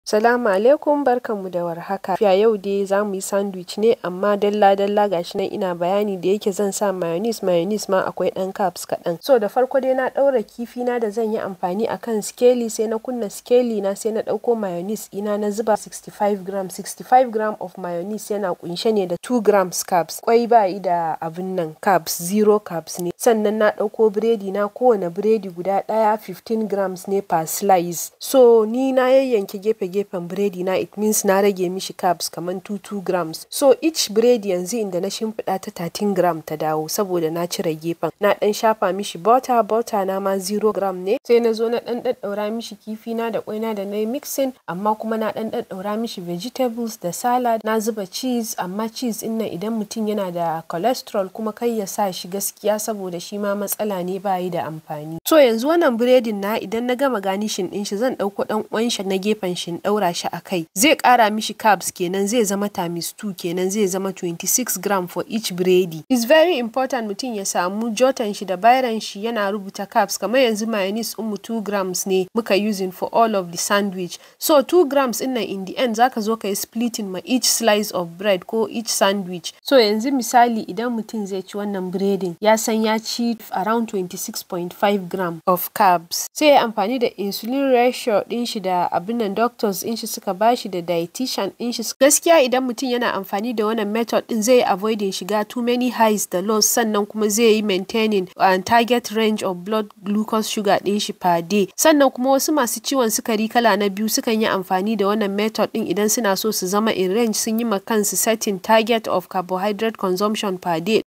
Salamu alaikum barkanmu da warhaka. A yau dai za mu yi sandwich ne amma dalla-dalla gashi nan ina bayani da yake zan sa mayonnaise mayonnaise ma akwai ɗan carbs kaɗan. So da farko dai na ɗaura kifi na da zan yi amfani akan skeli sai na kunna skeli na sai na ɗauko mayonnaise ina na zuba 65 gram 65 gram of mayonnaise yana kunshe ne da 2 grams carbs. Kwai ba yi da abin nan carbs zero carbs ne. Sannan na ɗauko biredi na kowane biredi guda ɗaya 15 grams ne per slice. So ni na yayyanke gefe gefen biredi na it means na rage mishi carbs kaman 2 grams so each biredi yanzu inda na shimfiɗa ta 13 gram ta dawo saboda na cire gefen na ɗan shafa mishi butter butter na ma 0 gram ne sai na zo na ɗan ɗaɗɗaura mishi kifi na da ƙwaina da na yi mixing amma kuma na ɗan ɗaɗɗaura mishi vegetables da salad na zuba cheese amma cheese ɗin nan idan mutum yana da cholesterol kuma kai ya sa shi gaskiya saboda shi ma matsala ne ba yi da amfani so yanzu wannan biredin na idan na gama ganishin ɗin shi zan ɗauko ɗan ƙwan shi na gefen shi ɗaura shi a kai zai ƙara mishi carbs kenan zai zama times 2 kenan zai zama 26 gram for each biredi is very important mutum ya samu jotan shi da bairan shi yana rubuta carbs kamar yanzu mayonnaise mu 2 grams ne muka using for all of the sandwich so 2 grams ɗin nan in the end zaka zo ka yi splitting ma each slice of bread ko each sandwich so yanzu misali idan mutum zai ci wannan biredin ya san ya ci around 26.5 gram of carbs sai ya amfani da insulin ratio ɗin shi da abin nan doctors din shi suka bashi da dietitian din shi gaskiya idan mutum yana amfani da wannan method din zai avoiding shiga too many highs da lows sannan kuma zai yi maintaining uh, target range of blood glucose sugar din shi per day sannan kuma wasu masu ciwon sukari kala na biyu sukan yi amfani da wannan method din idan suna so su zama in range sun yi ma kansu setting target of carbohydrate consumption per day